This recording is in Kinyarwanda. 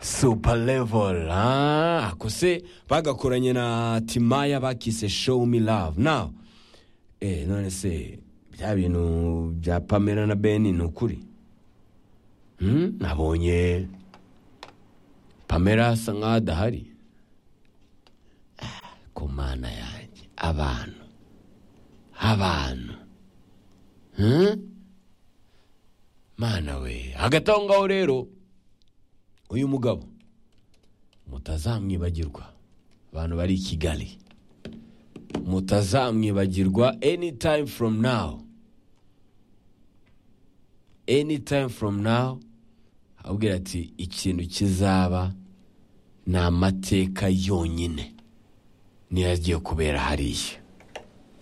super level ah ako se bagakoranye na timaya bakise show me love now eh none se bya bintu bya pamela na beni ni ukuri Hmm, nabonye pamela asa nkaho adahari Ah, ku mana yanjye abantu abantu Hmm? mana we hagati aho ngaho rero uyu mugabo mutazamwibagirwa abantu bari i kigali mutazamwibagirwa anytime from now anytime from now abwira ati ikintu kizaba ni amateka yonyine niyo agiye kubera hariya